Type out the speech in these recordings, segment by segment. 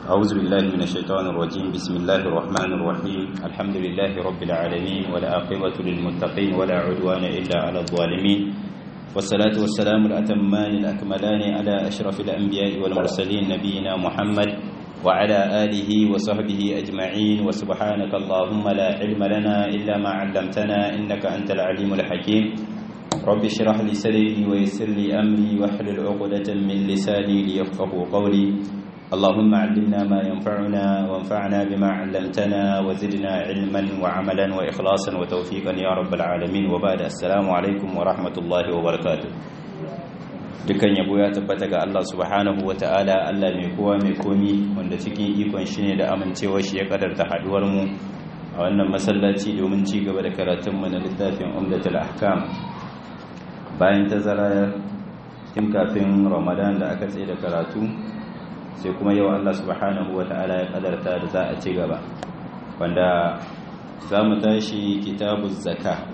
أعوذ بالله من الشيطان الرجيم بسم الله الرحمن الرحيم الحمد لله رب العالمين والعاقبة للمتقين ولا عدوان إلا على الظالمين والصلاة والسلام الأتمان الأكملان على أشرف الأنبياء والمرسلين نبينا محمد وعلى آله وصحبه أجمعين وسبحانك اللهم لا علم لنا إلا ما علمتنا إنك أنت العليم الحكيم رب اشرح لي صدري ويسر لي أمري واحلل عقدة من لساني ليفقه قولي اللهم علمنا ما ينفعنا وانفعنا بما علمتنا وزدنا علما وعملا وإخلاصا وتوفيقا يا رب العالمين وبعد السلام عليكم ورحمة الله وبركاته dukan yabo ya tabbata ga Allah subhanahu wa ta'ala Allah mai kowa mai komi wanda cikin ikon shi ne da amincewar shi ya kadarta haduwar mu a wannan masallaci domin ci gaba da karatun mu na littafin Umdatul Ahkam bayan tazara tun kafin Ramadan da aka tsaye da karatu sai kuma yau Allah subhanahu wa ta'ala ya kadarta da za a ci gaba wanda za mu tashi kitabu zaka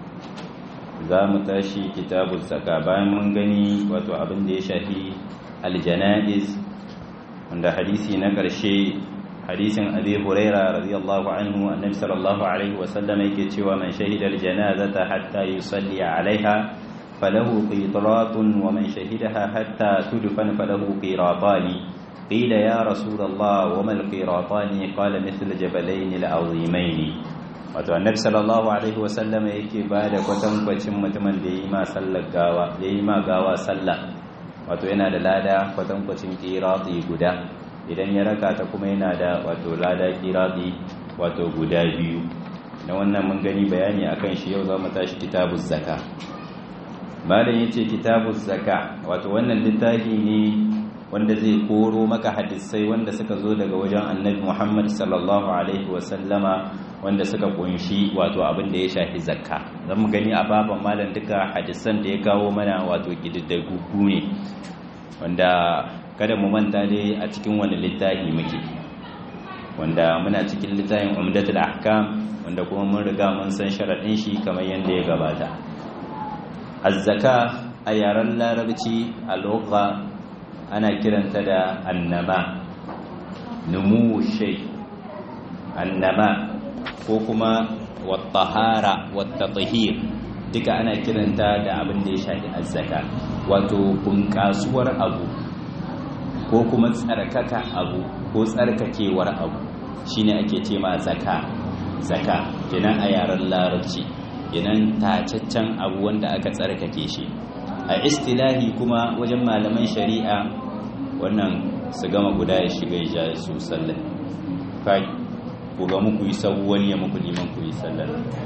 za mu tashi kitabu zaka bayan mun gani wato abin da ya shafi aljana'iz wanda hadisi na ƙarshe hadisin abi huraira radiyallahu anhu annabi sallallahu alaihi wasallam yake cewa man shahida aljanazata hatta yusalli alaiha falahu qitratun wa man shahidaha hatta tudfan falahu qiratani قيل يا رسول الله وما القيراطان قال مثل جبلين العظيمين wato annabi sallallahu alaihi wasallam yake ba da kwatankwacin mutumin da yi ma sallar gawa yayi ma gawa sallah wato yana da lada kwatankwacin qirati guda idan ya raka ta kuma yana da wato lada qirati wato guda biyu na wannan mun gani bayani akan shi yau zamu tashi kitabuz zaka malam yace kitabuz zaka wato wannan littafi ne wanda zai koro maka hadisai wanda suka zo daga wajen annabi Muhammad sallallahu alaihi wasallama wanda suka kunshi wato abin da ya shafi zakka zan mu gani a baban malam duka hadisan da ya kawo mana wato kididdigu ne wanda kada mu manta dai a cikin wani littafi muke wanda muna cikin littafin umdatul ahkam wanda kuma mun riga mun san sharadin shi kamar yanda ya gabata az-zaka a yaren larabci a lugha ana kiranta da annama numu shay annama ko kuma wattahara wattatahir duka ana kiranta da abin da ya shafi azzaka wato bunƙasuwar abu ko kuma tsarkaka abu ko tsarkakewar abu shine ake ce ma zaka zaka kenan a yaren larabci kenan tacaccen abu wanda aka tsarkake shi a istilahi kuma wajen malaman shari'a wannan su gama guda ya shiga ya su sallah kai ku ga muku yi sabu wani ya muku liman ku yi sallah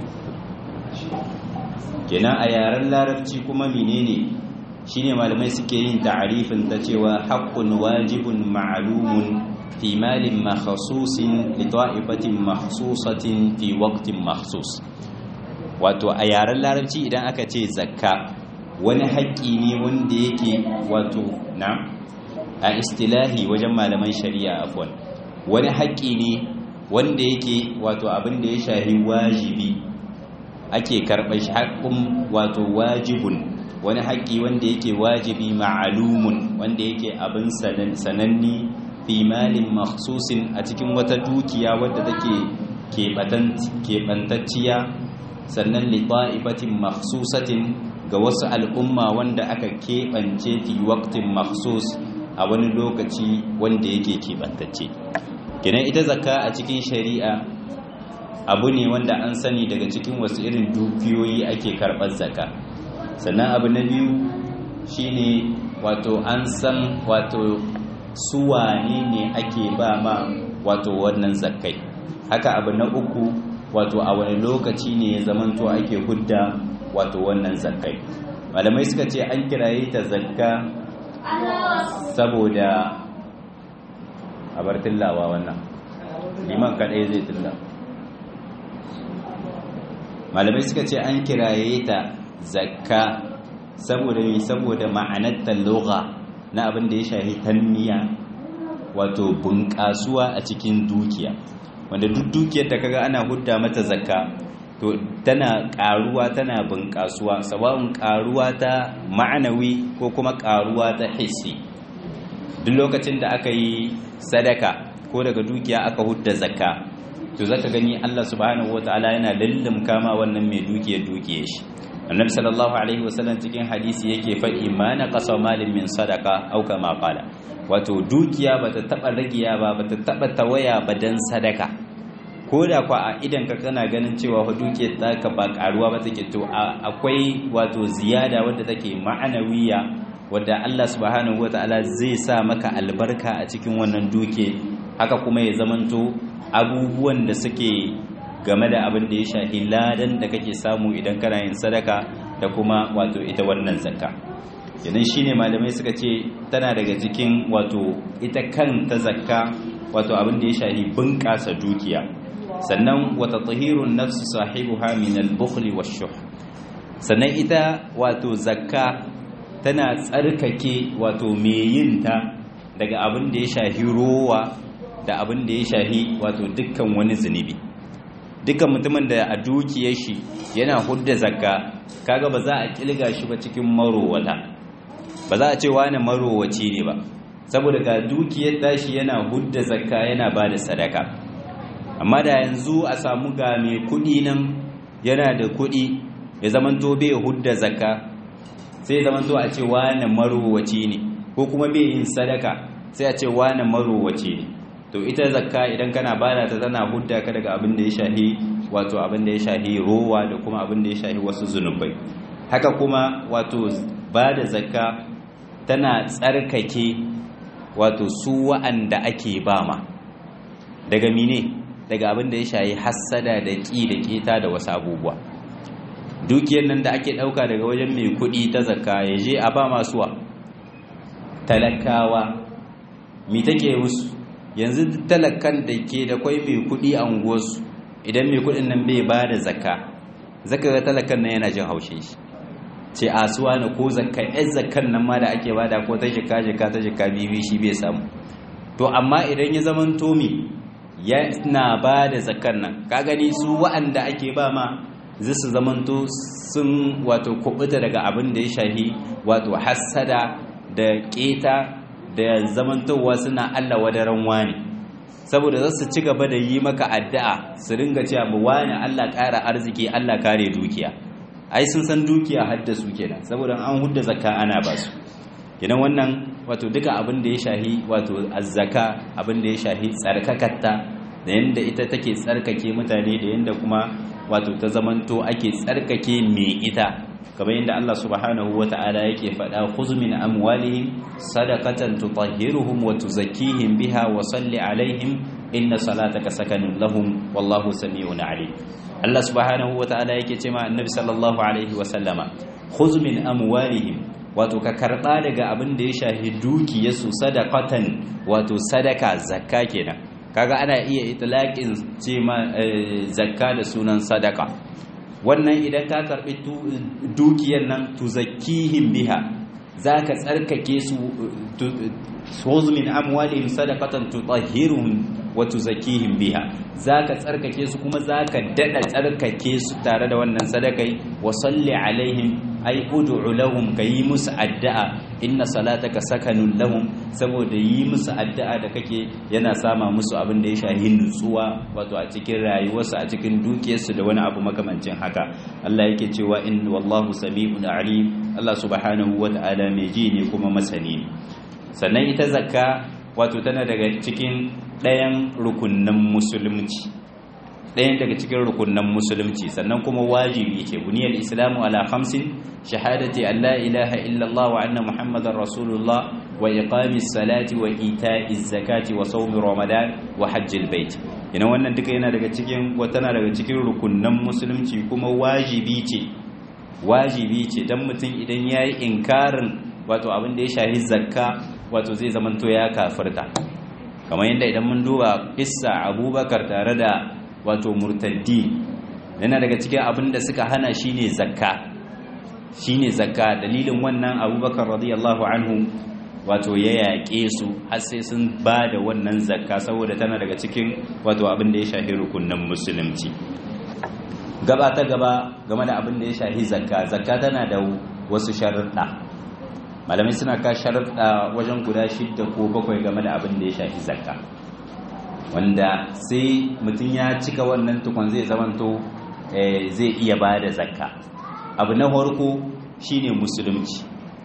kenan a yaren larabci kuma menene shine malamai suke yin ta'arifin ta cewa haqqun wajibun ma'lumun fi malin makhsusin li ta'ifatin makhsusatin fi waqtin makhsus wato a yaren larabci idan aka ce zakka wani haƙƙi ne wanda yake wato na a istilahi wajen malaman shari'a afwan wani haƙƙi ne wanda yake wato abin da ya shahi wajibi ake karɓar shi haƙƙun wato wajibun wani haƙƙi wanda yake wajibi ma'alumun wanda yake abin sananni fi malin makhsusin a cikin wata dukiya wadda take keɓantacciya sannan liɓa'ifatin makhsusatin ga wasu al'umma wanda aka keɓance fi waktin makhsus a wani lokaci wanda yake keɓantacce kenan ita zakka a cikin shari'a abu ne wanda an sani daga cikin wasu irin dukiyoyi ake karɓar zakka sannan abu na biyu shine wato an san wato suwane ne ake ba ma wato wannan zakkai haka abu na uku wato a wani lokaci ne ya zamanto ake hudda wato wannan zakkai malamai suka ce an kiraye ta zakka saboda a bar tillawa wannan liman kaɗai zai tilla malamai suka ce an kiraye ta zakka saboda mai saboda ma'anar talloga na abin da ya shahi tanmiya wato bunƙasuwa a cikin dukiya wanda duk dukiyar da kaga ana hudda mata zakka to tana ƙaruwa tana bunƙasuwa sababin ƙaruwa ta ma'anawi ko kuma ƙaruwa ta hissi duk lokacin da aka yi sadaka ko daga dukiya aka hudda zakka to zaka gani Allah subhanahu wataala yana lallum kama wannan mai dukiyar dukiyar shi annabi sallallahu alaihi wasallam cikin hadisi yake faɗi ma na qasa malin min sadaqa au kama qala wato dukiya bata taba ragiya ba bata taba tawaya ba dan sadaka ko da kwa a idan ka kana ganin cewa fa dukiyar taka ba karuwa ba take to akwai wato ziyada wadda take ma'anawiya wadda Allah subhanahu wataala zai sa maka albarka a cikin wannan duke haka kuma ya zamanto abubuwan da suke game da abin da ya shahi ladan da kake samu idan kana yin sadaka da kuma wato ita wannan zakka idan shine malamai suka ce tana daga cikin wato ita kanta zakka wato abin da ya shahi bunƙasa dukiya sannan wata tahirun nafsu sahibuha min al-bukhli wash-shuh sannan ita wato zakka tana tsarkake wato meyinta daga abin da ya shahi rowa da abin da ya shahi wato dukkan wani zunubi dukkan mutumin da a dukiyar shi yana hudda zakka kaga ba za a kilga shi ba cikin marowata ba za a ce wani marowaci ne ba saboda ga dukiyar tashi yana hudda zakka yana ba da sadaka amma da yanzu a samu ga mai kudi nan yana da kudi ya zamanto bai hudda zakka sai zamanto a ce wani marowaci ne ko kuma bai yin sadaka sai a ce wani marowaci ne to ita zakka idan kana bada ta tana hudda ka daga abin da ya shahi wato abin da ya shahi rowa da kuma abin da ya shahi wasu zunubai haka kuma wato bada zakka tana tsarkake wato su wa'anda ake bama daga mine daga abin da ya shahi hassada da ƙi da ƙeta da wasu abubuwa dukiyar nan da ake ɗauka daga wajen mai kuɗi ta zakka ya je a ba masuwa talakawa mi take musu yanzu talakan da ke da kwai mai kuɗi a unguwarsu idan mai kuɗin nan bai ba da zakka zaka ga talakan nan yana jin haushe shi ce asuwa na ko zakka yan zakkan nan ma da ake bada ko ta shika shika ta shika bibi shi bai samu to amma idan ya zaman tomi yana ba da zakkan nan ka gani su wa'anda ake ba ma zai su zamanto sun wato kubuta daga abin da ya shahi wato hassada da keta da zamantowa suna Allah wadaran wani saboda za su ci gaba da yi maka addu'a su ringa cewa ba wani Allah ƙara arziki Allah kare dukiya ai sun san dukiya hadda su kenan saboda an hudda zakka ana ba su kenan wannan wato duka abin da ya shahi wato azzaka abin da ya shahi tsarkakatta da yanda ita take tsarkake mutane da yanda kuma wato ta zamanto ake tsarkake mai ita kamar yadda Allah subhanahu wata'ala yake faɗa khudh min amwalihim sadaqatan tutahhiruhum wa tuzakkihim biha wa salli alaihim inna salataka sakanun lahum wallahu sami'un alim Allah subhanahu wata'ala yake cewa annabi sallallahu alaihi wa sallama khudh min amwalihim wato ka karba daga abin da ya shahi dukiyarsu sadaqatan wato sadaka zakka kenan kaga ana iya itlaqin ce ma zakka da sunan sadaka wannan idan ka karbi dukiyar nan tuzakkihim biha zaka tsarkake su khudh min amwalihim sadaqatan tutahhiruhum wa tuzakkihim biha zaka tsarkake su kuma zaka dada tsarkake su tare da wannan sadakai wa salli alaihim ay ud'u lahum kayi musu addu'a inna salataka sakanun lahum saboda yi musu addu'a da kake yana sama musu abin da ya shahi nutsuwa wato a cikin rayuwarsu a cikin dukiyarsu da wani abu makamancin haka Allah yake cewa in wallahu sami'un alim Allah subhanahu wata'ala mai ji ne kuma masani ne sannan ita zakka wato tana daga cikin ɗayan rukunnan musulunci ɗayan daga cikin rukunnan musulunci sannan kuma wajibi ce buniyar islamu ala khamsin shahadati an la ilaha illallah wa anna muhammadar rasulullah wa iqamis salati wa ita'iz zakati wa sawmi ramadan wa hajjil bait ina wannan duka yana daga cikin tana daga cikin rukunnan musulunci kuma wajibi ce wajibi ce dan mutum idan yayi inkarin wato abin da ya shahi zakka wato zai zamanto ya kafirta kamar yadda idan mun duba kissa abubakar tare da wato murtaddi yana daga cikin abin da suka hana shine zakka shine zakka dalilin wannan abubakar radiyallahu anhu wato ya yaƙe su har sai sun ba da wannan zakka saboda tana daga cikin wato abin da ya shahi rukunin musulunci gaba ta gaba game da abin da ya shahi zakka zakka tana da wasu sharuɗa malamai suna ka sharuɗa wajen guda shidda ko bakwai game da abin da ya shafi zakka wanda sai mutum ya cika wannan tukun zai zamanto zai iya ba da zakka abu na farko shine musulunci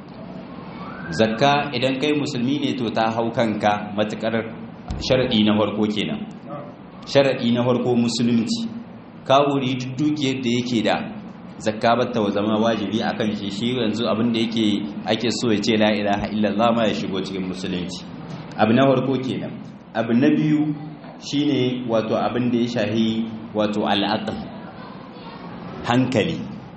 zakka idan kai musulmi ne to ta hau kanka matukar sharadi na farko kenan sharadi na farko musulunci kawuri duk dukiyar da yake da zakka batta zama wajibi akan shi shi yanzu abin da yake ake so ya ce la ilaha illallah ma ya shigo cikin musulunci abu na farko kenan abu na biyu shine wato abin da ya shahi wato al'aql hankali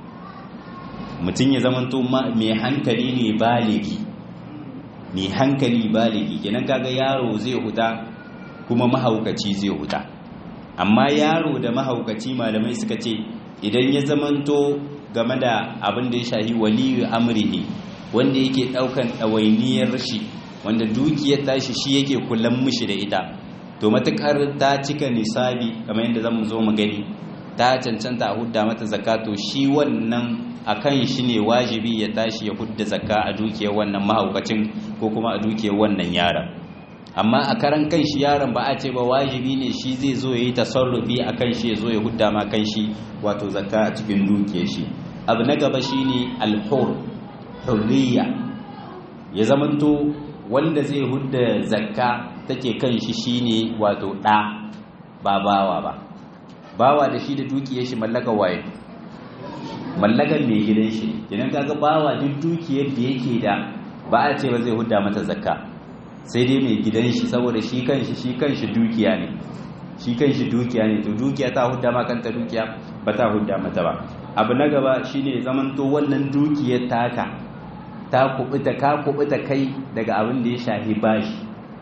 mutum ya zamanto mai hankali ne baligi mai hankali baligi kenan kaga yaro zai huta kuma mahaukaci zai huta amma yaro da mahaukaci malamai suka ce idan ya zamanto game da abin da ya shahi waliyu amrihi wanda yake daukan ɗawainiyar shi wanda dukiyar tashi shi yake kullum mishi da ita to matukar ta cika nisabi kamar yadda zamu zo mu gani ta cancanta a hudda mata zakato shi wannan akan shi ne wajibi ya tashi ya hudda zakka a dukiyar wannan mahaukacin ko kuma a dukiyar wannan yaron amma a karan kan shi yaron ba a ce ba wajibi ne shi zai zo ya yi tasarrufi a kan shi ya zo ya hudda ma kan shi wato zakka a cikin dukiyar shi abu na gaba shi ne alhur hurriya ya zamanto wanda zai hudda zakka take kan shi shine wato ɗa ba bawa ba bawa da shi da dukiyar shi mallaka waye mallakan mai gidan shi idan kaga bawa duk dukiyar da yake da ba a ce ba zai hudda mata zakka sai dai mai gidan shi saboda shi kanshi shi kanshi dukiya ne shi kanshi dukiya ne to dukiya ta hudda ma kanta dukiya ba ta hudda mata ba abu na gaba shine zamanto wannan dukiyar taka ta kubuta ka kubuta kai daga abin da ya shahi bashi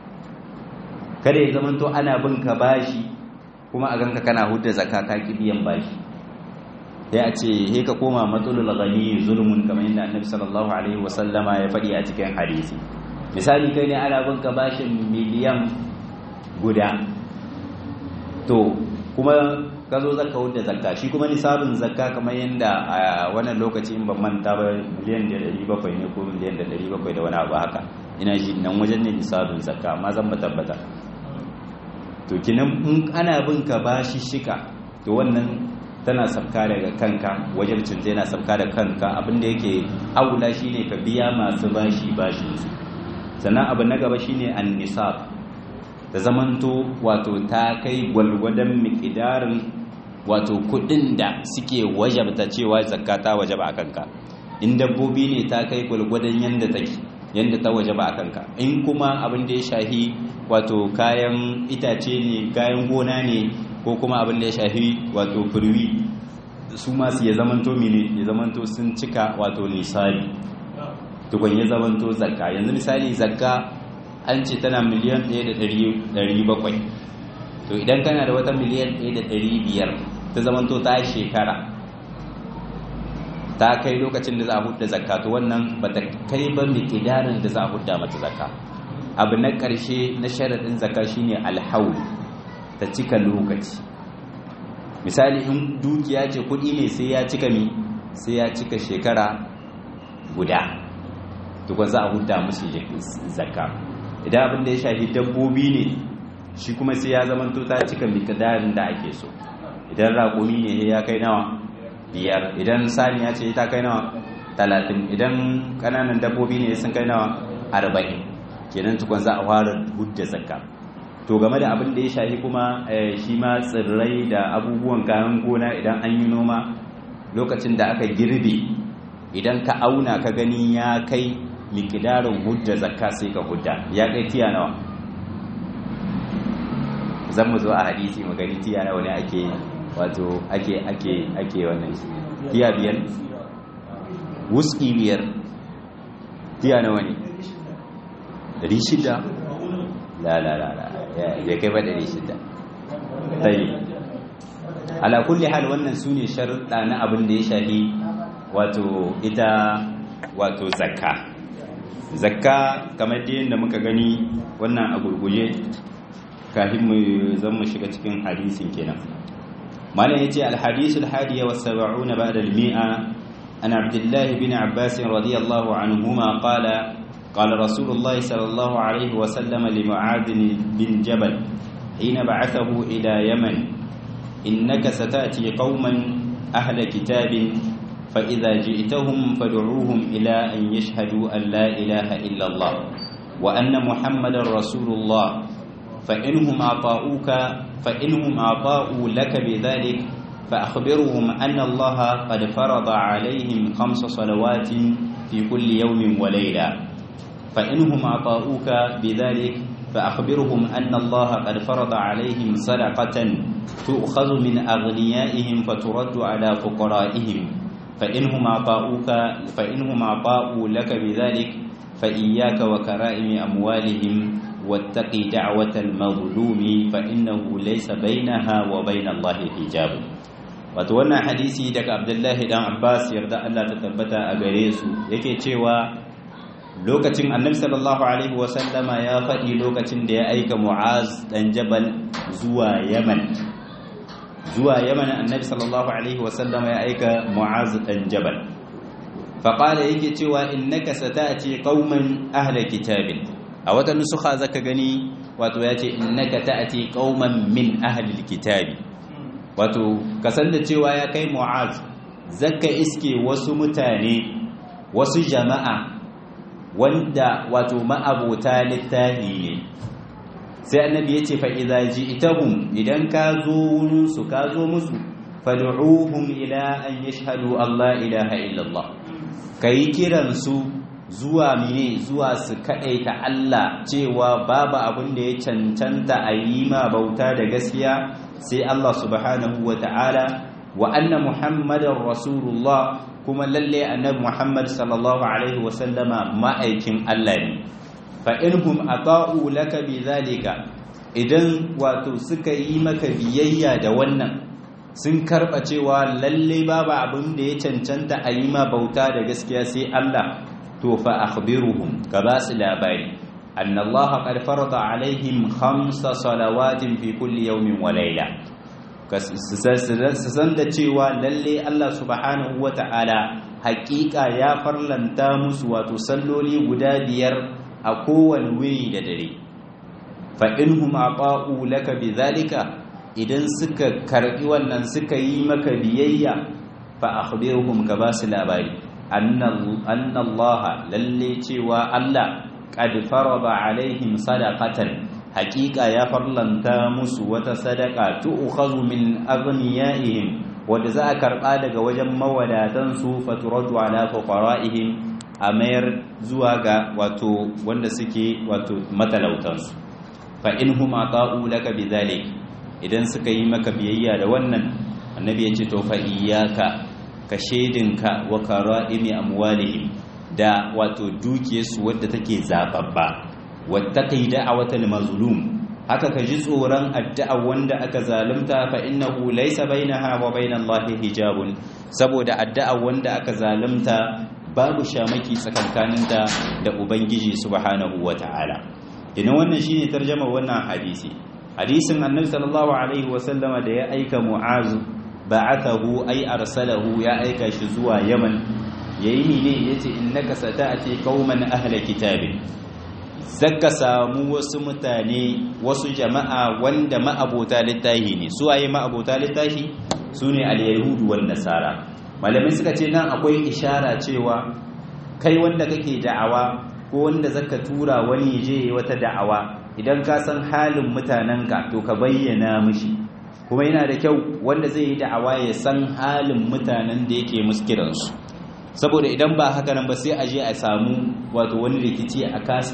kada ya zamanto ana bin ka bashi kuma a ganka kana hudda zakka ka ki biyan bashi sai a ce he ka koma matsalul ghani zulmun kamar yadda annabi sallallahu alaihi wasallama ya faɗi a cikin hadisi misali kai ne ana bin ka bashin miliyan guda to kuma ka zo zaka hudda zakka shi kuma nisabin zakka kamar yadda a wannan lokaci in ban manta ba miliyan da ɗari bakwai ne ko miliyan da ɗari bakwai da wani abu haka ina ji nan wajen ne nisabin zakka amma zan ba tabbata to kinan in ana bin ka bashi shika to wannan tana sabka daga kanka wajen cinta yana sabka da kanka abinda yake aula shine ka biya masu bashi bashi sannan abu na gaba shine an-nisab da zamanto wato ta kai gwalgwadon miƙidarin wato kudin da suke wajabta cewa zakka ta wajaba a kanka in dabbobi ne ta kai gwalgwadon yanda take yanda ta wajaba a kanka in kuma abin da ya shahi wato kayan itace ne kayan gona ne ko kuma abin da ya shahi wato furwi su masu ya zamanto mine ya zamanto sun cika wato nisabi tukun ya zamanto zakka yanzu misali zakka an ce tana miliyan 1.700 to idan kana da wata miliyan 1.500 ta zamanto ta shekara ta kai lokacin da za a hudda zakka to wannan ba ta kai ba miƙidarin da za a hudda mata zakka abu na ƙarshe na sharaɗin zakka shine alhaul ta cika lokaci misali in dukiya ce kuɗi ne sai ya cika mi sai ya cika shekara guda tukun za a hudda musu zakka idan abin da ya shafi dabbobi ne shi kuma sai ya zama ta cika miƙidarin da ake so idan raƙumi ne ya kai nawa biyar idan saniya ce ta kai nawa talatin idan ƙananan dabbobi ne sun kai nawa arba'in kenan tukun za a fara hudda zakka to game da abin da ya shafi kuma shi ma tsirrai da abubuwan kayan gona idan an yi noma lokacin da aka girbe idan ka auna ka gani ya kai likidarin hudda zakka sai ka hudda ya kai tiya nawa zan mu zo a hadisi mu gani tiya nawa ne ake wato ake ake ake wannan shi tiya biyar wuski biyar tiya nawa ne dari shida la la la la ya kai ba dari shida tayi ala kulli hal wannan sune sharuɗa na abin da ya shafi wato ita wato zakka zakka kamar da yadda muka gani wannan a gurguje kafin mu zan mu shiga cikin hadisin kenan malam yace al hadith al hadiya wa 70 ba'da al mi'a an abdullah bin abbas radiyallahu anhuma qala قال رسول الله صلى الله عليه وسلم لمعاذ بن جبل حين بعثه إلى يمن إنك ستأتي قوما أهل كتاب فإذا جئتهم فادعوهم إلى أن يشهدوا أن لا إله إلا الله وأن محمد رسول الله فإنهم أعطاؤك فإنهم أعطاؤوا لك بذلك فأخبرهم أن الله قد فرض عليهم خمس صلوات في كل يوم وليلة فإنهم أعطاؤك بذلك فأخبرهم أن الله قد فرض عليهم صدقة تؤخذ من أغنيائهم فترد على فقرائهم فإنهم أعطاؤك فإنهم أعطاؤوا لك بذلك فإياك وكرائم أموالهم واتقي دعوة المظلوم فإنه ليس بينها وبين الله حجاب wato wannan hadisi daga Abdullahi dan Abbas yarda Allah ta tabbata a gare su yake cewa lokacin Annabi sallallahu alaihi wasallama ya faɗi lokacin da ya aika Mu'az dan Jabal zuwa Yaman zuwa Yaman Annabi sallallahu alaihi wasallama ya aika Mu'az dan Jabal faqala yake cewa innaka sata'ti qauman ahla kitabin a wata nusuka zaka gani wato yace innaka ta'ti qauman min ahli alkitabi wato kasan da cewa ya kai mu'az zaka iske wasu mutane wasu jama'a wanda wato ma'abota littafi ne sai annabi yace fa idza ji'tahum idan ka zo wurin su ka zo musu fad'uhum ila an yashhadu Allah ilaha illallah kai kiran su zuwa mine zuwa su kaɗaita Allah cewa babu abin da ya cancanta a yi ma bauta da gaskiya sai Allah subhanahu wa ta'ala wa anna Muhammadar Rasulullah kuma lalle annabi Muhammad sallallahu alaihi wasallama ma'aikin Allah ne fa inhum ata'u laka bi zalika idan wato suka yi maka biyayya da wannan sun karba cewa lalle babu abin da ya cancanta a yi ma bauta da gaskiya sai Allah to fa akhbiruhum ka ba su labari anna allaha qad farada alaihim khamsa salawatin fi kulli yawmin wa layla su san da cewa lalle Allah subhanahu wata'ala haƙiƙa ya farlanta musu wato salloli guda biyar a kowane wuri da dare fa inhum aqa'u laka bidhalika idan suka karbi wannan suka yi maka biyayya fa akhbirhum ka ba su labari anna Allah lalle cewa Allah qad farada alaihim sadaqatan haqiqa ya farlanta musu wata sadaka tu'khadhu min aghniyaihim wanda za a karba daga wajen mawadatan su faturadu ala fuqaraihim a mayar zuwa ga wato wanda suke wato matalautan su fa inhum ata'u laka bidhalik idan suka yi maka biyayya da wannan annabi ya ce to fa iyyaka ka shedinka wa kara'imi amwalihim da wato dukiyarsu wadda take zababba wattaqi da'awatal mazlum haka ka ji tsoron addu'a wanda aka zalunta fa innahu laysa bainaha wa bainallahi hijabun saboda addu'a wanda aka zalunta babu shamaki tsakankaninta da ubangiji subhanahu wata'ala idan wannan shine tarjama wannan hadisi hadisin annabi sallallahu alaihi wasallama da ya aika mu'azu ba'athahu ay arsalahu ya aika shi zuwa yaman yayi ne yace innaka sata'ati qauman ahla kitabin zaka samu wasu mutane wasu jama'a wanda ma'abota littahi ne su waye ma'abota littahi sune al-yahudu wan nasara malamai suka ce nan akwai ishara cewa kai wanda kake da'awa ko wanda zaka tura wani je wata da'awa idan ka san halin mutanenka to ka bayyana mishi kuma yana da kyau wanda zai yi da'awa ya san halin mutanen da yake muskiransu saboda idan ba haka nan ba sai a je a samu wato wani rikici a kasa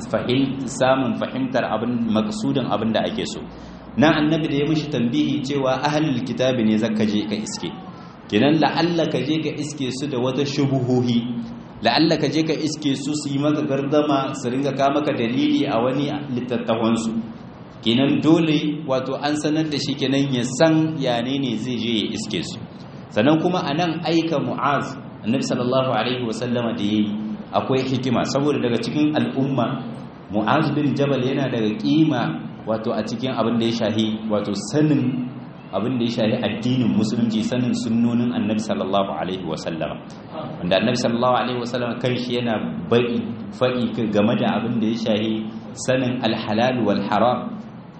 samun fahimtar abin maksudin abin da ake so na annabi da ya mishi tambihi cewa ahlul kitabi ne zaka je ka iske kenan la'alla ka je ka iske su da wata shubuhohi la'alla ka je ka iske su su yi maka gardama su ringa ka maka dalili a wani littattafansu kenan dole wato an sanar da shi kenan ya san yane ne zai je ya iske su sannan kuma a nan aika mu'az annabi sallallahu alaihi wasallama da yayi akwai hikima saboda daga cikin al'umma mu'az bin jabal yana daga kima wato a cikin abin da ya shahi wato sanin abin da ya shahi addinin musulunci sanin sunnonin annabi sallallahu alaihi wasallama wanda annabi sallallahu alaihi wasallama kan shi yana bai faɗi game da abin da ya shahi sanin alhalal wal haram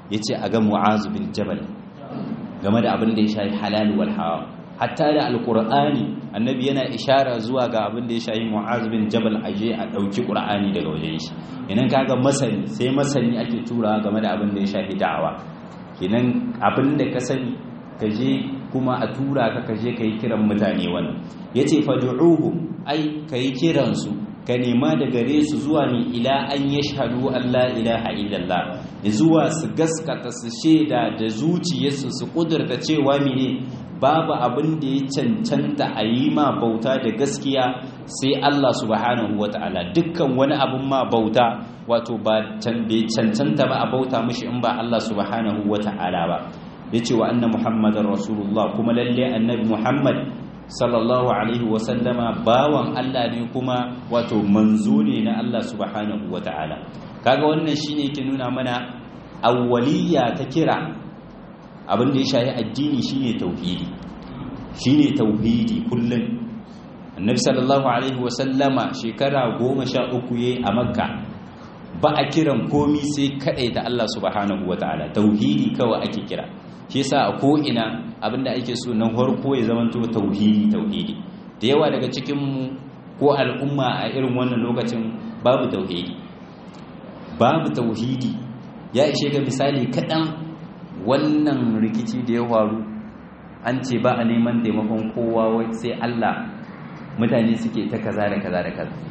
yace a ga mu'az bin jabal game da abin da ya shafi halal wal haram hatta da alqur'ani annabi yana ishara zuwa ga abin da ya shafi mu'az bin jabal aje a dauki qur'ani daga wajen shi idan kaga masani sai masani ake tura game da abin da ya shafi da'awa kenan abin da ka sani ka je kuma a tura ka ka je ka yi kiran mutane wannan yace fad'uhum ai ka yi kiransu ka nema da gare su zuwa ni ila an yashhadu an la ilaha illallah zuwa su gaskata su shaida da zuciyarsu su kudurta cewa mene babu abin da ya cancanta a yi ma bauta da gaskiya sai Allah subhanahu wata'ala dukkan wani abin ma bauta wato ba bai cancanta ba a bauta mishi in ba Allah subhanahu wata'ala ba yace wa anna muhammadar rasulullah kuma lalle annabi muhammad sallallahu alaihi wasallama bawan Allah ne kuma wato manzo ne na Allah subhanahu wata'ala kaga wannan shine yake nuna mana awwaliya ta kira abin da ya shahi addini shine tauhidi shine tauhidi kullun annabi sallallahu alaihi wasallama shekara 13 yayi a makka ba a kiran komi sai kadai da Allah subhanahu wata'ala tauhidi kawai ake kira shi yasa a ko'ina abinda ake so nan farko ya zamanto tauhidi tauhidi da yawa daga cikinmu ko al'umma a irin wannan lokacin babu tauhidi babu tauhidi ya ishe ga misali kaɗan wannan rikici da ya faru an ce ba a neman taimakon kowa sai Allah mutane suke ta kaza da kaza da kaza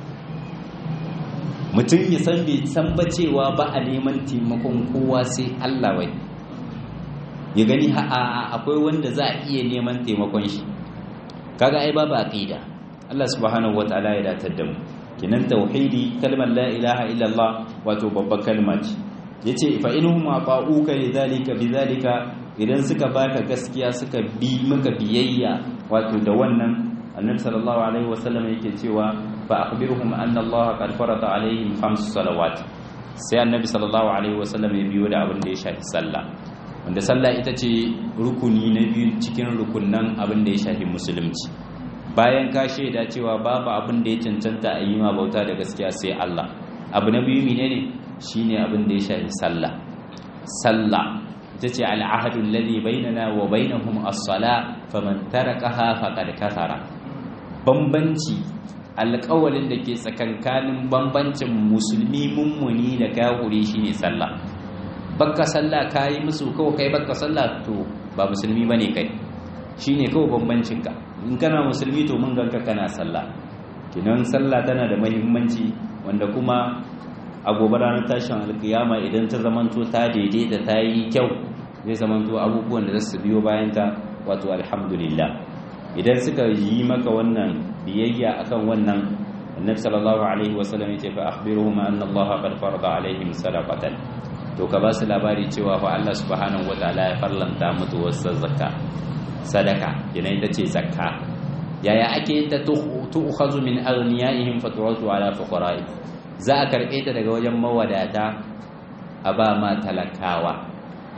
mutum ya san bai san ba cewa ba a neman taimakon kowa sai Allah wai ya gani akwai wanda za a iya neman taimakon shi kaga ai babu aqida Allah subhanahu wataala ya datar da mu kinan tauhidi kalmar la ilaha illallah wato babbar kalma ce yace fa inhum ata'uka lidhalika bidhalika idan suka baka gaskiya suka bi maka biyayya wato da wannan annabi sallallahu alaihi wasallam yake cewa fa akhbirhum anna Allah qad farada alaihim khams salawat sai annabi sallallahu alaihi wasallam ya biyo da abin da ya shafi sallah wanda sallah ita ce rukuni na biyu cikin rukunan abin da ya shafi musulunci bayan ka shaida cewa babu abin da ya cancanta a yi ma bauta da gaskiya sai Allah abu na biyu menene shine abin da ya shafi sallah sallah ita ce al'ahadu alladhi bainana wa bainahum as-sala faman tarakaha faqad kafara bambanci alƙawalin da ke tsakankanin bambancin musulmi mummuni da kafiri shine sallah bakka sallah kayi musu kawai kai bakka sallah to ba musulmi bane kai shine kawai bambancin ka in kana musulmi to mun ganka kana sallah kinan sallah tana da muhimmanci wanda kuma a gobe ranar tashin alkiyama idan ta zamanto ta daidaita ta yi kyau zai zamanto abubuwan da za su biyo bayan ta wato alhamdulillah idan suka yi maka wannan biyayya akan wannan annabi sallallahu alaihi wasallam yace fa akhbiruhum anna allaha qad farada alaihim sadaqatan to ka ba su labari cewa fa Allah subhanahu wataala ya farlanta mutu wasu zakka sadaka yana ita ce zakka yaya ake ta tu'khazu min aghniyaihim fa turatu ala fuqara'i za a karbe ta daga wajen mawadata a ba ma talakawa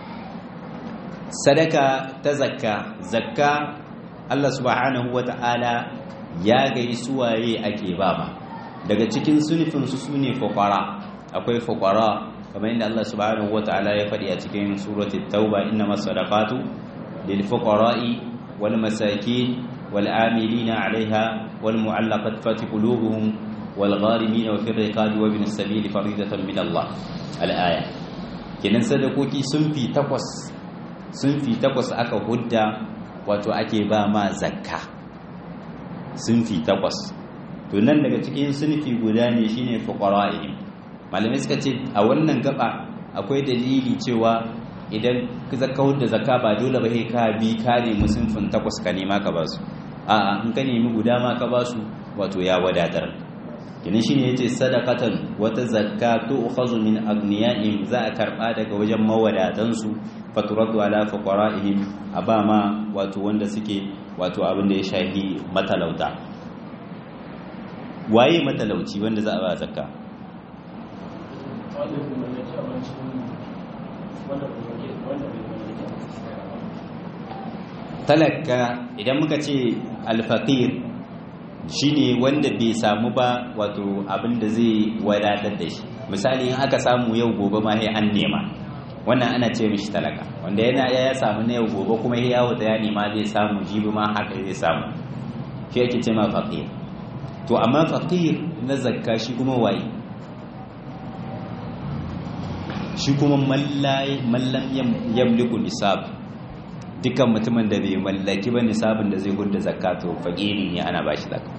sadaka ta zakka zakka Allah subhanahu wataala ya gai suwaye ake ba ma daga cikin sunifin su sune fuqara akwai fuqara kamar yadda Allah subhanahu wata'ala ya faɗi a cikin suratul tauba innamas sadaqatu lil fuqara'i wal masakin wal amilina 'alayha wal mu'allaqati qulubuhum wal gharimin wa fi riqabi wa ibn as-sabil faridatan min Allah al aya kenan sadakoki sun fi takwas sun fi takwas aka hudda wato ake ba ma zakka sun fi takwas to nan daga cikin sunfi guda ne shine fuqara'ihim malamai suka ce a wannan gaba akwai dalili cewa idan zaka da zakka ba dole ba ka bi ka nemi sunfin takwas ka nema ka basu a'a in ka nemi guda ma ka basu wato ya wadatar kinin shine yace sadaqatan wata zakka tu'khazu min agniyaihim za a karba daga wajen mawadatan su faturadu ala fuqara'ihim abama wato wanda suke wato abin da ya shahi matalauta waye matalauci wanda za a ba zakka talaka idan muka ce alfaqir shine wanda bai samu ba wato abin da zai wadatar da shi misali in aka samu yau gobe ma sai an nema wannan ana ce mishi talaka wanda yana ya samu na yau gobe kuma ya yawo da ya nema zai samu jibi ma haka zai samu shi yake ce ma faqir to amma faqir na zakka shi kuma waye shi kuma mallam yamliku nisab dukkan mutumin da bai mallaki ba nisabin da zai gudda zakka to faqiri ne ana bashi zakka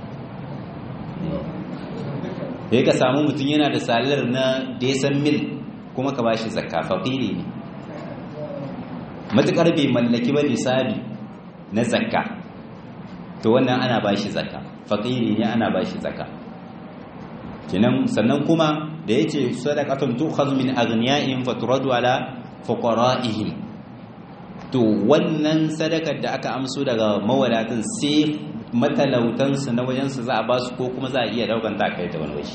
sai ka samu mutum yana da salar na desan mil kuma ka bashi zakka faqiri ne matukar bai mallaki ba nisabi na zakka to wannan ana bashi zakka faqiri ne ana bashi zakka kenan sannan kuma da yace sadaqatun tu'khadhu min aghniya'ihim faturadu ala fuqara'ihim to wannan sadakar da aka amso daga mawadatin sai matalautansu na wajensu za a ba su ko kuma za a iya daukan ta kai ta wani waje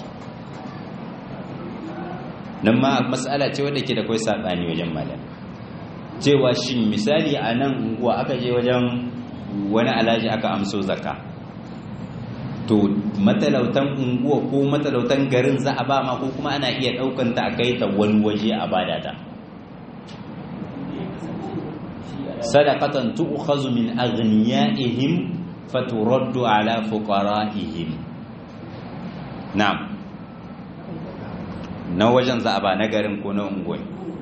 nan ma matsala ce wadda ke da kai saɓani wajen malam cewa shin misali a nan unguwa aka je wajen wani alaji aka amso zaka to matalautan unguwa ko matalautan garin za a ba ma ko kuma ana iya daukan ta a kai ta wani waje a bada ta sadaqatan tu'khazu min aghniyaihim faturaddu ala fuqara'ihim na'am na wajen za a ba na garin ko na unguwa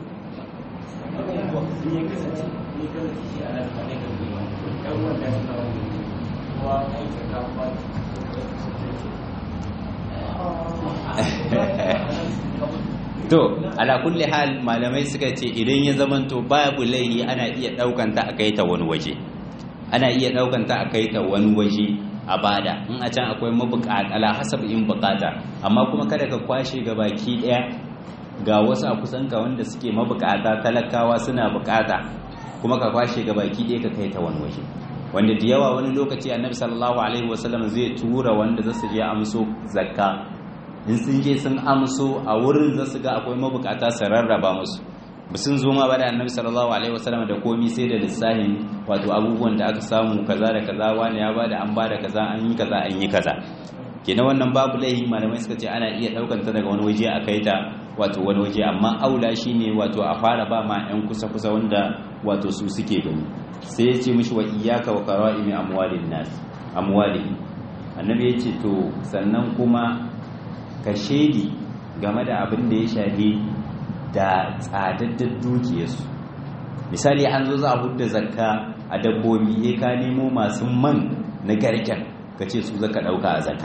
to ala kulli hal malamai suka ce idan ya zamanto babu laihi ana iya daukan ta a kai ta wani waje ana iya daukan ta a kai ta wani waje a bada in a can akwai mabukata ala hasab in bukata amma kuma kada ka kwashe ga baki daya ga wasu a kusan ka wanda suke mabukata talakawa suna bukata kuma ka kwashe ga baki daya ka kai ta wani waje wanda da yawa wani lokaci annabi sallallahu alaihi wasallam zai tura wanda zasu je amso zakka in sun je sun amso a wurin zasu ga akwai mabukata su rarraba musu sun zo ma ba da annabi sallallahu alaihi wasallam da komi sai da lissahin wato abubuwan da aka samu kaza da kaza wani ya bada an bada kaza an yi kaza an yi kaza kenan wannan babu laihi malamai suka ce ana iya daukar ta daga wani waje a kai ta wato wani waje amma aula shine wato a fara ba ma yan kusa kusa wanda wato su suke gani sai ya ce mishi wa iyyaka wa qara'imi amwalin nas amwali annabi ya ce to sannan kuma ka shedi game da abin da ya shafi da tsadaddar dukiyarsu misali an zo za a hudda zakka a dabbobi ya ka nemo masu man na garken ka ce su zaka dauka a zakka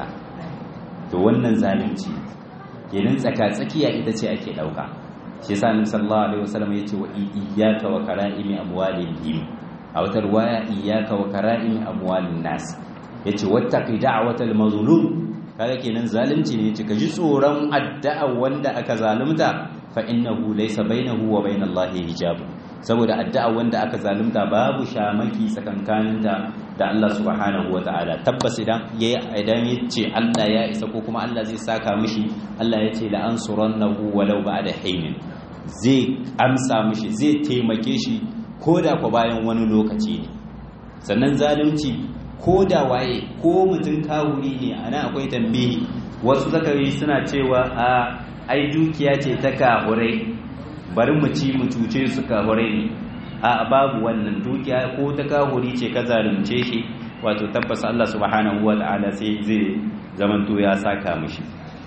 to wannan zalunci kenan tsaka tsakiya ita ce ake dauka shi yasa annabi sallallahu alaihi wasallam yace wa iyyaka wa kara'imi amwalihim a wata riwaya iyyaka wa kara'imi amwalin nas yace wattaqi da'watal mazlum kaga kenan zalunci ne yace ka ji tsoron addu'a wanda aka zalunta fa innahu laysa bainahu wa bainallahi hijab saboda addu'a wanda aka zalunta babu shamaki tsakankaninta da Allah subhanahu wataala tabbas idan yayi idan yace Allah ya isa ko kuma Allah zai saka mishi Allah yace la ansurannahu walau ba'da haynin zai amsa mishi zai taimake shi koda ko bayan wani lokaci ne sannan zalunci ko da waye ko mutum kawuri ne ana akwai tambihi wasu zakari suna cewa a ai dukiya ce ta kahurai bari mu ci mu cuce su kahurai ne a babu wannan dukiya ko ta kahuri ce ka zalunce shi wato tabbas Allah subhanahu wa ta'ala sai zai zamanto ya saka mishi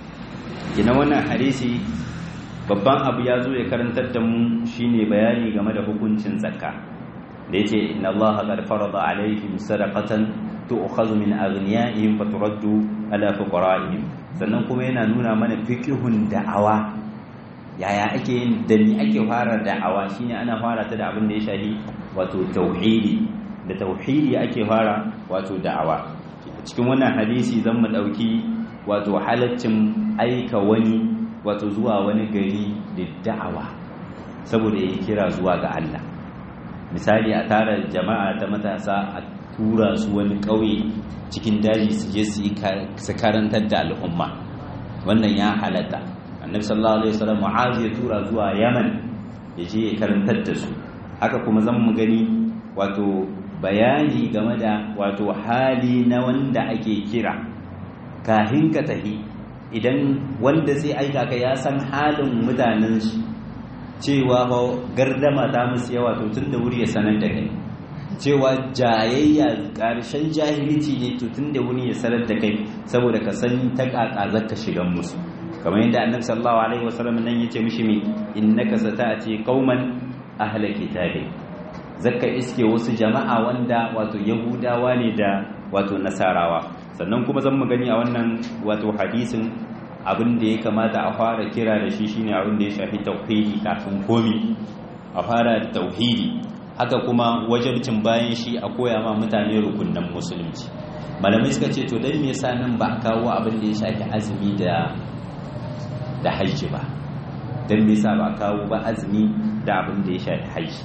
kina wannan hadisi babban abu ya zo ya karantar da mu shine bayani game da hukuncin zakka da yace inna Allah qad farada alaihim sadaqatan tu'khadhu min aghniyaihim fa turaddu ala fuqara'ihim sannan kuma yana nuna mana fiqhun da'awa yaya ake yin da ni ake fara da'awa shine ana fara ta da abin da ya shahi wato tauhidi da tauhidi ake fara wato da'awa cikin wannan hadisi zan mu dauki wato halaccin aika wani wato zuwa wani gari da da'awa saboda ya kira zuwa ga Allah misali a tara jama'a ta matasa a tura su wani ƙauye cikin daji su je su karantar da al'umma wannan ya halatta annabi sallallahu alaihi wasallam mu'az ya tura zuwa yaman ya je ya karantar da su haka kuma zan mu gani wato bayani game da wato hali na wanda ake kira kahin ka tahi idan wanda zai aika ka ya san halin mutanen shi cewa gardama ta musu yawa to tun da wuri ya sanar da kai cewa jayayya ƙarshen jahilci ne to tun da wuri ya sanar da kai saboda ka san ta ƙaƙa zaka shigan musu kamar yadda annabi sallallahu alaihi wasallam nan yace mishi mi innaka sata'ati qauman ahla kitabi zakka iske wasu jama'a wanda wato yahudawa ne da wato nasarawa sannan kuma zan mu gani a wannan wato hadisin abin da ya kamata a fara kira da shi shine abin da ya shafi tauhidi kafin komi a fara da tauhidi haka kuma wajabcin bayan shi a koya ma mutane rukunan musulunci malamai suka ce to dan me yasa nan ba kawo abin da ya shafi azumi da da hajji ba dan me yasa ba kawo ba azumi da abin da ya shafi hajji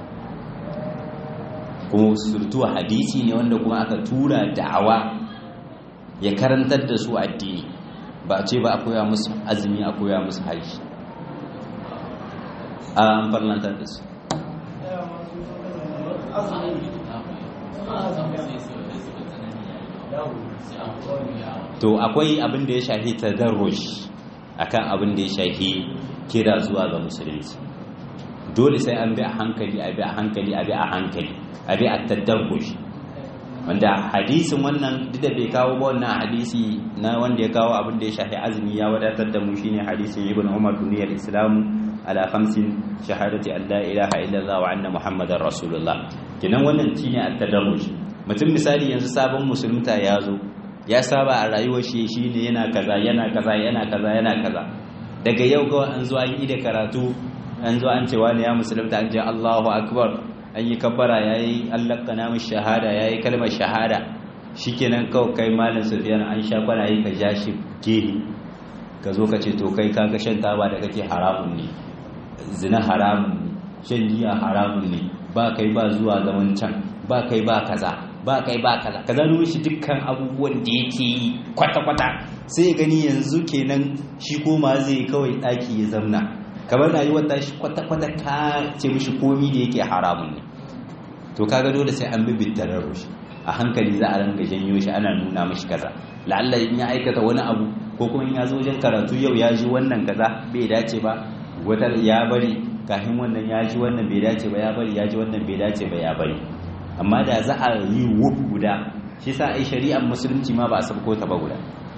kuma surtu hadisi ne wanda kuma aka tura da'awa ya karantar da su addini ba a ce ba a koya musu azumi a koya musu haji an farlantar da su to akwai abin da ya shafi tadarruj akan abin da ya shafi kira zuwa ga musulunci dole sai an bi a hankali a bi a hankali a bi a hankali a bi a tadarruj wanda hadisin wannan duk da bai kawo ba wannan hadisi na wanda ya kawo abin da ya shafi azumi ya wadatar da mu shine hadisin ibn umar duniyar islam ala khamsin shahadati an la ilaha illallah wa anna muhammadar rasulullah kenan wannan shine at-tadarruj mutum misali yanzu sabon musulunta ya zo ya saba a rayuwar shi shine yana kaza yana kaza yana kaza yana kaza daga yau ga an zo an yi da karatu an zo an ce wani ya musulunta an ce Allahu akbar an yi kabbara ya yi allaka namun shahada ya yi kalmar shahada shi kenan kawai kai malin sufiyan an sha kwana yi ka ja shi gehe ka zo ka ce to kai kaga shan taba da kake haramun ne zina haramun ne shan giya haramun ne ba kai ba zuwa zaman can ba kai ba kaza ba kai ba kaza kaza nuna shi dukkan abubuwan da yake yi kwata-kwata sai gani yanzu kenan shi koma zai kawai ɗaki ya zamna kamar rayuwar tashi kwata-kwata ka ce mishi komi da yake haramun ne to kaga dole sai an bibin tararro shi a hankali za a ranga janyo shi ana nuna mishi kaza la'alla in ya aikata wani abu ko kuma in ya zo wajen karatu yau ya ji wannan kaza bai dace ba wata ya bari kafin wannan ya ji wannan bai dace ba ya bari ya ji wannan bai dace ba ya bari amma da za a yi wuf guda shi sa ai shari'ar musulunci ma ba a sabko ta ba guda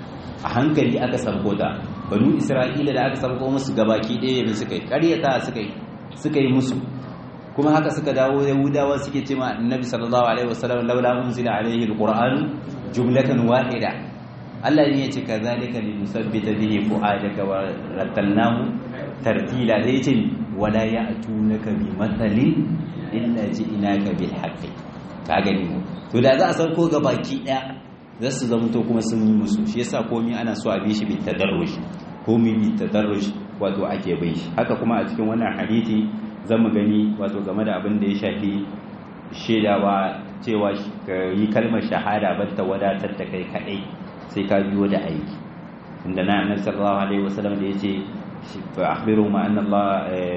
a hankali aka sabko ta banu isra'ila da aka sabko musu gabaki ɗaya ne suka yi ƙaryata suka yi suka yi musu kuma haka suka dawo yahudawa suke ce ma annabi sallallahu alaihi wasallam laula unzila alaihi alquran jumlatan wahida Allah ne ya ce kazalika linusabbita bihi fu'adaka wa rattalnahu tartila da yace wala ya'tunaka bi mathalin illa ji'naka bil haqqi ka gani to da za a sauko gabaki ɗaya za su zamto kuma sun yi musu shi yasa komai ana so a bi shi bit tadarruj komai bit tadarruj wato ake bai shi haka kuma a cikin wannan hadisi zamu gani wato game da abin da ya shafi shedawa cewa ka yi kalmar shahada ban ta wadatar da kai kadai sai ka biyo da aiki inda na annabi sallallahu alaihi wasallam da yace fa akhbiru ma anna Allah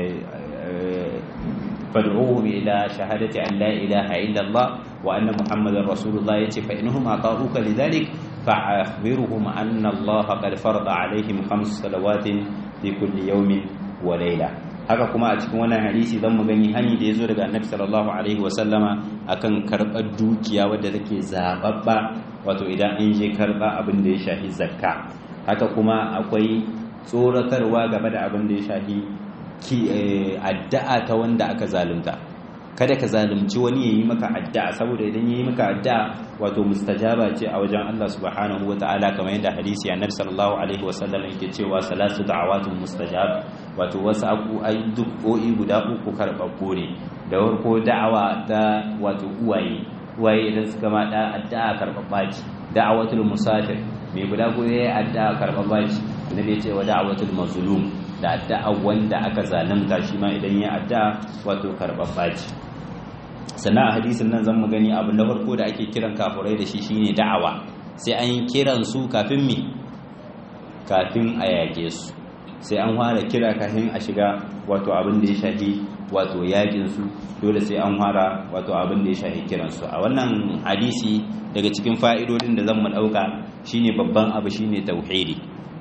fad'uhum ila shahadati an la ilaha illa Allah wa anna muhammadar rasulullah yace fa innahum ata'uka lidhalik fa akhbiruhum anna Allah qad farada alaihim khams salawatin fi kulli yawmin wa layla haka kuma a cikin wannan hadisi zan mu gani hani da yazo daga annabi sallallahu alaihi wasallama akan karbar dukiya wadda take zababba wato idan an je karba abin da ya shafi zakka haka kuma akwai tsoratarwa game da abin da ya shafi addu'a ta wanda aka zalunta kada ka zalunci wani ya yi maka addu'a saboda idan ya yi maka addu'a wato mustajaba ce a wajen Allah subhanahu wa ta'ala kamar yadda hadisi annabi sallallahu alaihi wa sallam yake cewa salatu da'awatun mustajab wato wasu abu ai duk o'i guda uku karɓaɓɓo ne da farko da'awa ta wato uwaye uwaye idan suka ma da addu'a karɓaɓɓa ce da'awatul musafir mai guda ko yayi addu'a karɓaɓɓa ce annabi ya ce wa da'awatul mazlum da addu'a wanda aka zalunta shi ma idan ya addu'a wato karɓaɓɓa ce sannan a hadisin nan zan mu gani abin da farko da ake kiran kafurai da shi shine da'awa sai an yi kiran su kafin mi kafin a yage su sai an fara kira kafin a shiga wato abin da ya shafi wato yakin su dole sai an fara wato abin da ya shafi kiran su a wannan hadisi daga cikin fa'idodin da zan mu dauka shine babban abu shine tauhidi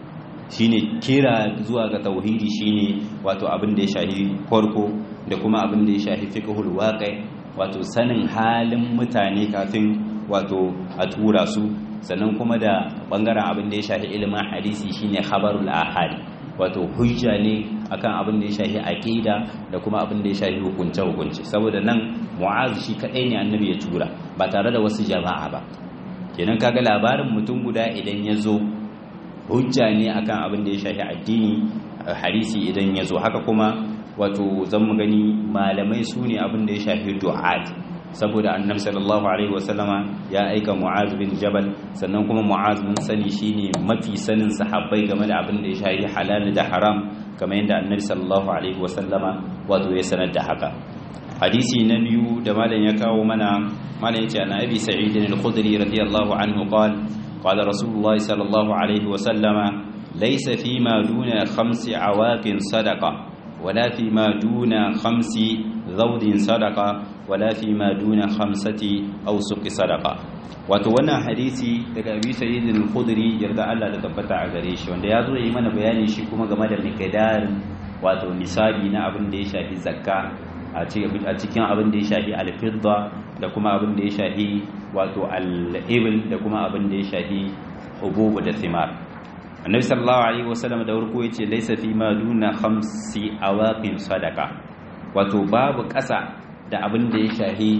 shine kira zuwa ga tauhidi shine wato abin da ya shahi farko da kuma abin da ya shahi fiqhul waqi wato sanin halin mutane kafin wato a tura su sannan kuma da bangaren abin da ya shahi ilimin hadisi shine khabarul ahad wato hujja ne akan abin da ya shahi aqida da kuma abin da ya shahi hukunce hukunce saboda nan mu'az shi kadai ne annabi ya tura ba tare da wasu jama'a ba kenan kaga labarin mutum guda idan ya zo hujja ne akan abin da ya shafi addini hadisi idan ya zo haka kuma wato zan mu gani malamai su ne abin da ya shafi du'at saboda annabi sallallahu alaihi wasallama ya aika mu'az bin jabal sannan kuma mu'az mun sani shine mafi sanin sahabbai game da abin da ya shafi halal da haram kamar yadda annabi sallallahu alaihi wasallama wato ya sanar da haka hadisi na biyu da malam ya kawo mana malam yace ana abi sa'id al-khudri radiyallahu anhu qala قال رسول الله صلى الله عليه وسلم ليس فيما دون خمس عواق صدقة ولا فيما دون خمس ذود صدقة ولا فيما دون خمسة أوسق صدقة wato wannan hadisi daga Abi Sa'id al-Khudri yarda Allah da tabbata a gare shi wanda ya zo yi mana bayani shi kuma game da miqdar wato nisabi na abin da ya shafi zakka a cikin abin da ya shafi al-fidda da kuma abin da ya shafi wato al-ibil da kuma abin da ya shafi hububu da thimar annabi sallallahu alaihi wasallam da warko yace laysa fi ma duna khamsi awaqin sadaqa wato babu ƙasa da abin da ya shafi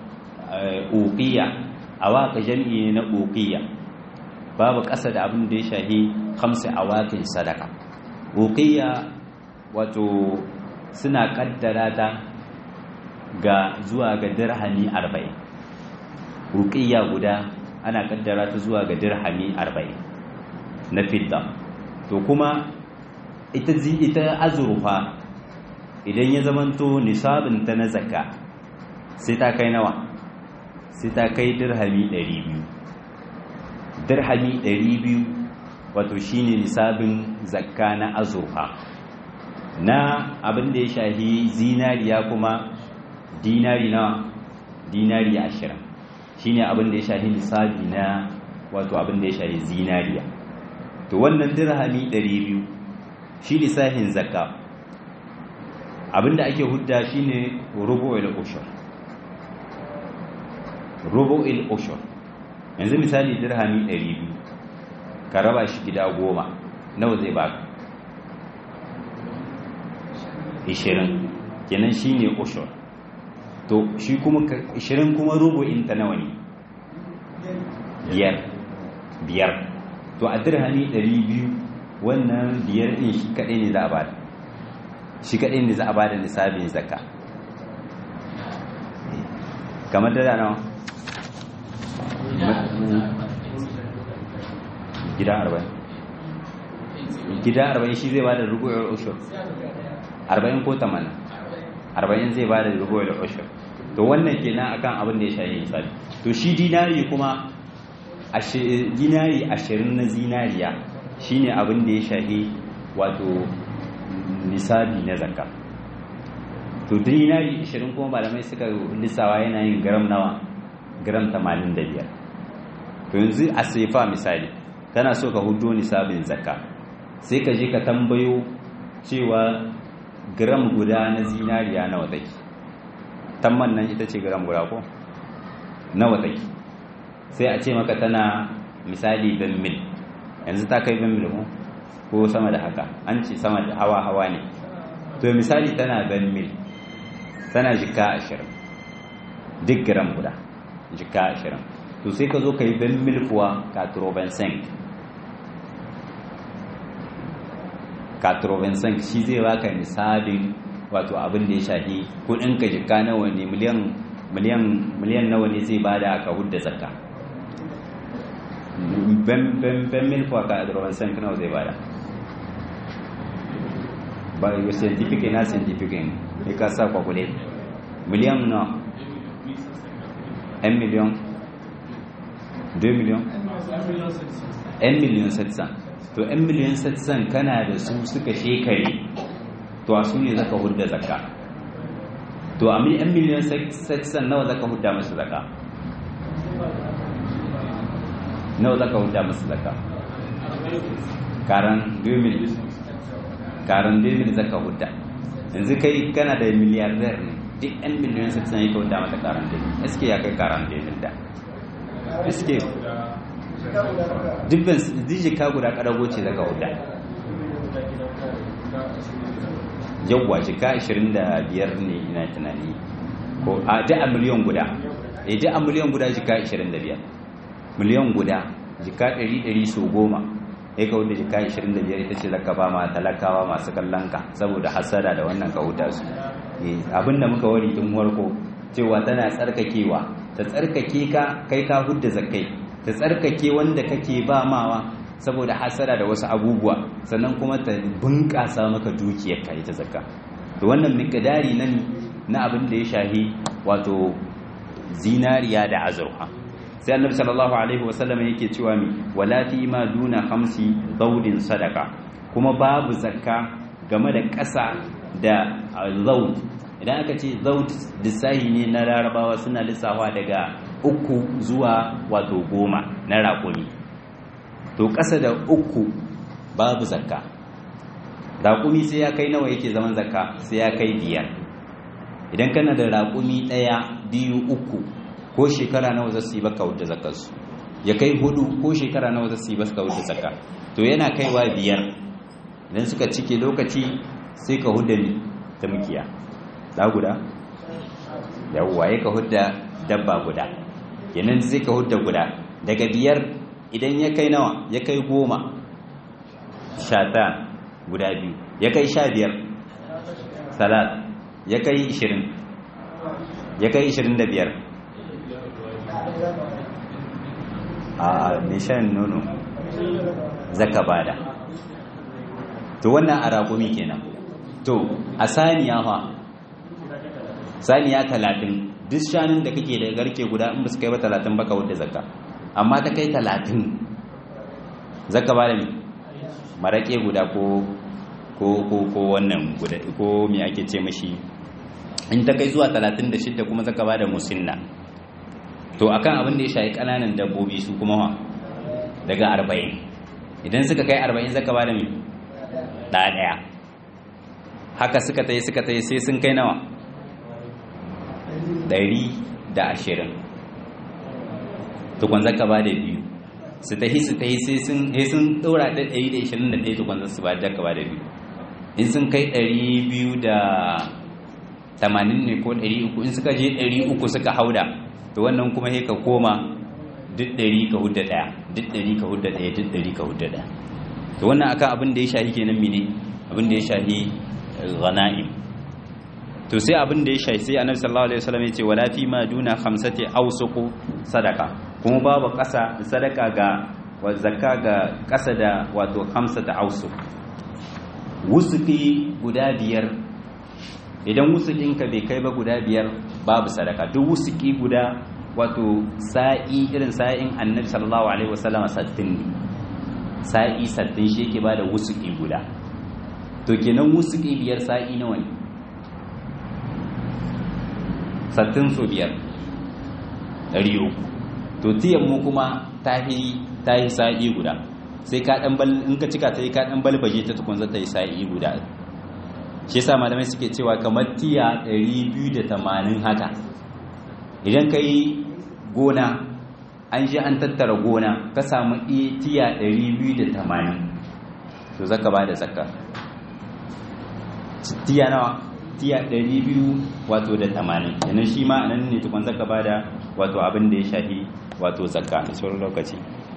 uqiya awaqa jam'i na uqiya babu ƙasa da abin da ya shafi khamsi awaqin sadaqa uqiya wato suna kaddara ta ga zuwa ga dirhami 40 ruqiyya guda ana kaddara ta zuwa ga dirhami 40 na fidda to kuma ita ita azurfa idan ya zamanto nisabin ta na zakka sai ta kai nawa sai ta kai dirhami 200 dirhami 200 wato shine nisabin zakka na azurfa na abin da ya shahi zinariya kuma dinari na dinari ashirin shine abin da ya shahi nisabi na wato abin da ya shahi zinariya to wannan dirhami 200 shi lissafin zakka abin da ake hudda shine rubu'ul ushur rubu'ul ushur yanzu misali dirhami 200 ka raba shi gida goma nawa zai baka 20 kenan shine ushur to shi kuma 20 kuma rubu'in ta nawa ne biyar biyar to a dirhami 200 wannan biyar din shi kadai ne za a bada shi kadai ne za a bada nisabin zakka kamar da nawa gida 40 gida 40 shi zai bada rubu'ul ushur 40 ko 80 40 zai bada rubu'ul ushur to wannan kenan akan abin da ya shayi hisabi to shi dinari kuma dinari 20 na zinariya shine abin da ya shahi wato nisabi na zakka to dinari 20 kuma malamai suka lissawa yana yin gram nawa gram 85 to yanzu a sefa misali kana so ka hudo nisabin zakka sai ka je ka tambayo cewa gram guda na zinariya nawa take tamman nan ita ce gram guda ko nawa take sai a ce maka tana misali ben mil yanzu ta kai ben mil ko sama da haka an ce sama da hawa hawa ne to misali tana ben mil tana jika ashirin duk gram guda jika ashirin to sai ka zo ka yi ben mil kuwa katroben senk katrovensank shi zai baka nisabin wato abin da ya shafi kudin ka jika nawa ne miliyan miliyan miliyan nawa ne zai bada ka hudda zakka ben ben ben mil kwa katrovensank nawa zai bada ba yi scientific na scientific ne ka sa kwakule miliyan na 1 miliyan 2 miliyan 1 miliyan 700 to 'yan miliyan satsan kana da su suka shekare to a su ne zaka hudda zakka to a 'yan miliyan satsan nawa zaka hudda masu zakka nawa zaka hudda masu zakka karan 2000 karan 2000 zaka hudda yanzu kai kana da miliyardar ne duk yan miliyan su tsanai ka hudda mata karan 2000 eske ya kai karan 2000 da eske dubban dije ka guda kadago ce zaka hudda yawwa jika 25 ne ina tunani ko a da a miliyan guda e da a miliyan guda jika 25 miliyan guda jika 100 so goma ya ka wanda jika 25 ita ce zaka ba ma talakawa masu kallon ka saboda hasada da wannan ka huta su abinda muka wari tun warko cewa tana tsarkakewa ta tsarkake ka kai ka hudda zakai ta tsarkake wanda kake ba mawa saboda hasara da wasu abubuwa sannan kuma ta bunƙasa maka dukiyar ka ita zakka to wannan miqdari nan na abin da ya shahi wato zinariya da azurfa sai annabi sallallahu alaihi wasallam yake cewa mi wala fi ma duna khamsi zawdin sadaka kuma babu zakka game da ƙasa da zawd idan aka ce zawd lissahi ne na larabawa suna lissawa daga uku zuwa wato goma na raƙumi to ƙasa da uku babu zakka raƙumi sai ya kai nawa yake zaman zakka sai ya kai biyar idan kana da raƙumi ɗaya biyu uku ko shekara nawa za su yi baka wadda zakkarsu ya kai hudu ko shekara nawa za su yi baka wadda zakka to yana kaiwa biyar idan suka cike lokaci sai ka hudda ni ta mukiya da guda yawwa ya ka hudda dabba guda yanan sai ka hudda guda daga biyar idan ya kai nawa ya kai goma shata guda biyu ya kai sha biyar salat ya kai ishirin ya kai ishirin da biyar a nishan nono zaka bada to wannan a raƙumi kenan to a saniya fa saniya talatin duk shanun da kake da garke guda in ba su kai ba talatin baka wadda zakka amma ta kai talatin zaka ba da mi maraƙe guda ko ko ko ko wannan guda ko me ake ce mashi in ta kai zuwa talatin da shidda kuma zaka ba da musinna to akan abin da ya shayi ƙananan dabbobi su kuma wa daga arba'in idan suka kai arba'in zaka ba da mi ɗaya ɗaya haka suka ta yi suka ta yi sai sun kai nawa ɗari da ashirin tukwan zaka ba da biyu su tahi su tahi sai sun sai sun ɗora da ɗari da ashirin da ɗaya tukwan su ba da ba da biyu in sun kai ɗari biyu da tamanin ne ko ɗari uku in suka je ɗari uku suka hauda to wannan kuma sai ka koma duk ɗari ka hudda ɗaya duk ɗari ka hudda ɗaya duk ɗari ka hudda ɗaya to wannan akan abin da ya shahi kenan mene abin da ya shahi ghana'im to sai abin da ya shahi sai annabi sallallahu alaihi wasallam ya ce wala fi ma duna khamsati awsuqu sadaka kuma babu ƙasa sadaka ga wa zakka ga ƙasa da wato khamsata awsuq wusuki guda biyar idan wusukinka bai kai ba guda biyar babu sadaka duk wusuki guda wato sa'i irin sa'in annabi sallallahu alaihi wasallam sattin ne sa'i sattin shi yake bada wusuki guda to kenan wusuki biyar sa'i nawa ne sattin so biyar ɗari uku to tiyan mu kuma ta yi sa'i guda sai ka ɗan bal in ka cika ta yi ka ɗan balbaje ta tukun zata yi sa'i guda shi yasa malamai suke cewa kamar tiya 280 haka idan ka yi gona an ji an tattara gona ka samu tiya 280 to zaka ba da zakka tiya nawa tiya 200 wato da 80 yanar shi ma anan ne tukun zaka ba da wato abin da ya shahi wato zakka da sauran lokaci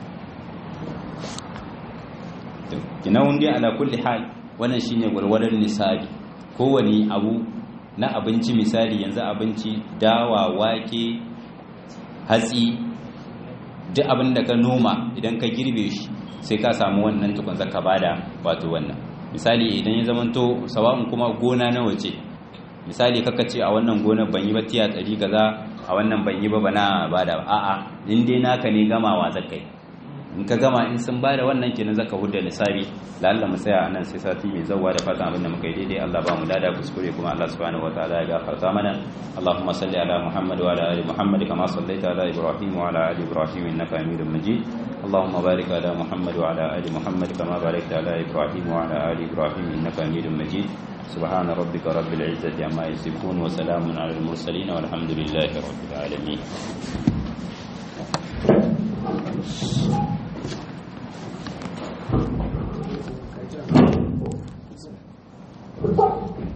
kina wunde ala kulli hal wannan shine gwargwadon nisabi kowane abu na abinci misali yanzu abinci dawa wake hatsi duk abin da ka noma idan ka girbe shi sai ka samu wannan tukun zaka bada wato wannan misali idan ya zamanto sawa'un kuma gona na wace misali kaka ce a wannan gonar ban yi ba tiya ɗari kaza a wannan ban yi ba bana bada ba a'a in dai naka ne gamawa zakai in ka gama in sun bada wannan kenan zaka hudda nisabi lalla mu tsaya anan sai sati mai zawwa da fatan abin da muka yi daidai Allah ba mu dada kuskure kuma Allah subhanahu wataala ya gafarta mana Allahumma salli ala Muhammad wa ala ali Muhammad kama sallaita ala Ibrahim wa ala ali Ibrahim innaka Hamidum Majid اللهم بارك على محمد وعلى ال محمد كما باركت على ابراهيم وعلى ال ابراهيم انك حميد مجيد سبحان ربك رب العزه عما يصفون وسلام على المرسلين والحمد لله رب العالمين Thank you.